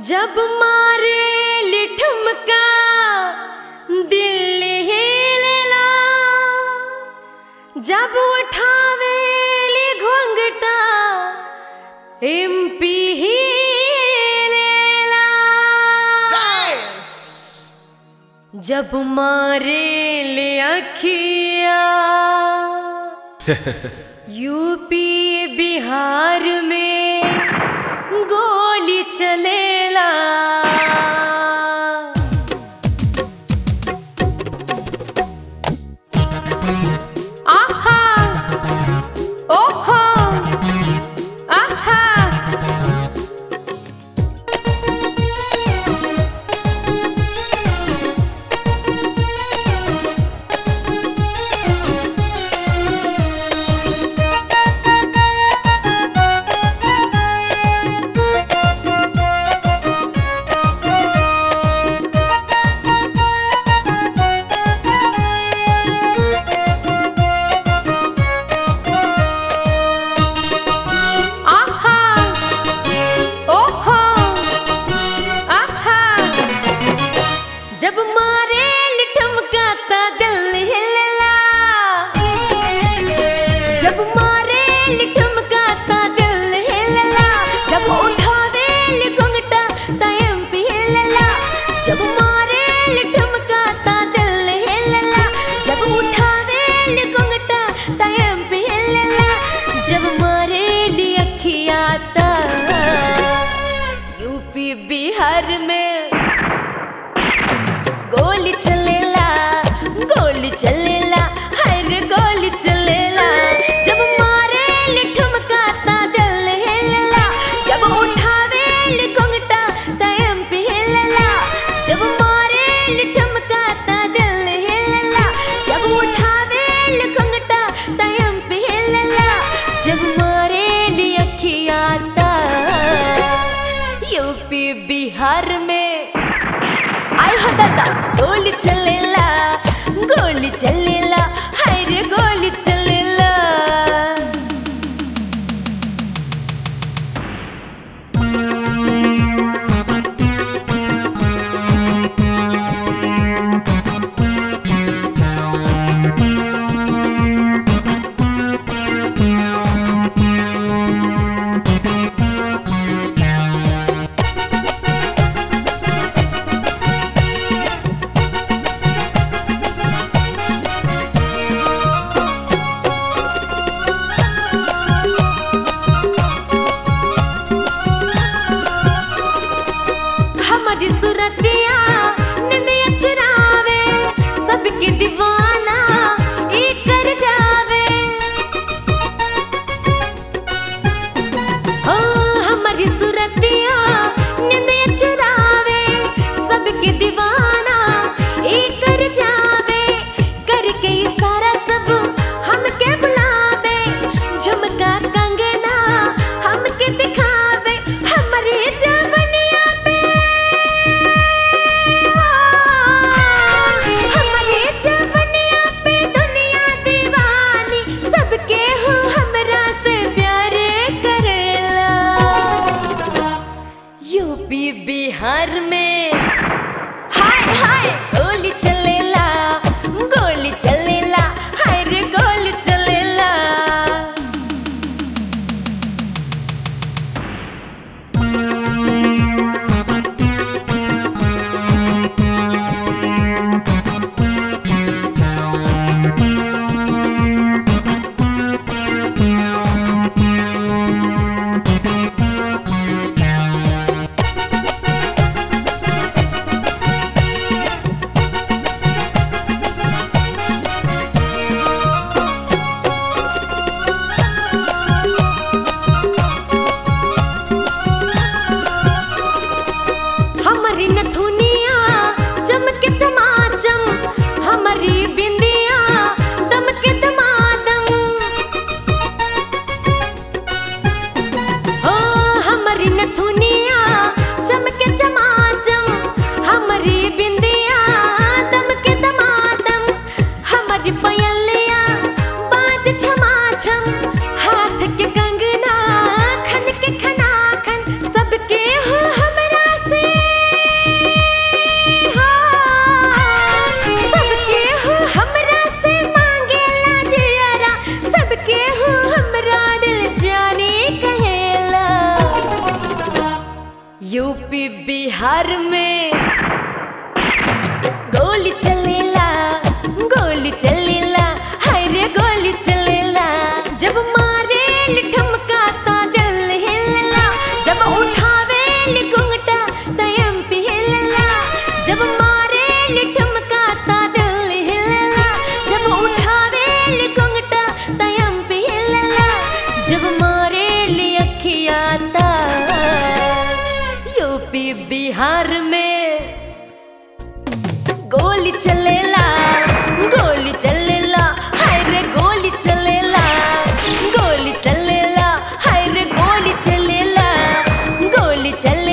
जब मारे लिठुमका दिल हिलेला जब उठावे ली घोंघटा एमपी हिलेला जब मारे ले अखिया यूपी बिहार में गोली चलेला आहा ओहो आहा आहा ओहो आहा जब मारे लिठमकाता दिल हिलला जब मारे लिठमकाता दिल हिलला जब उठावे लिघुंगटा टाइम पे हिलला जब मारे लिठमकाता दिल हिलला जब उठावे लिघुंगटा टाइम पे हिलला जब मारे ली अखियाता यूपी बिहार में गोली चलेला गोली चलेला हर गोली चलेला जब मारे लिठुमकाता दिल हिलला जब उठावे लिघुंगटा टाइम पे हिलला जब मारे लिठुमकाता दिल हिलला जब उठावे लिघुंगटा टाइम पे हिलला जब मारे ली अखियाता यूपी बिहार में आय हो दादा गोली चलेला गोली चलेला हाय रे गोली चलेला हमारी सूरतिया निंदिया चुरावे सबके दीवाना ई कर जावे ओ हमारी सूरतिया निंदिया चुरावे सबके दीवाना ई कर जावे करके इशारा सब हमके बुलावे झुमका कंगना हमके दिखावे हमारी जवनिया पे हमारे जवनिया पे दुनिया दीवानी सबके हो हमरा से प्यार करेला यूपी बिहार में हाय हाय गोली चलेला गोली चलेला हाय रे गोली चलेला हमारी नथुनिया चमके चमाचम हमारी बिंदिया दमके दमादम ओ हमारी नथुनिया चमके चमाचम हमारी बिंदिया दमके दमादम हमारी पयलिया बाज छमाछम हाथ के कंगना खन के खना खन सबके हो हमरा से गोली चलेला गोली चलेला हाय रे गोली चलेला गोली चलेला हाय रे गोली चलेला गोली चलेला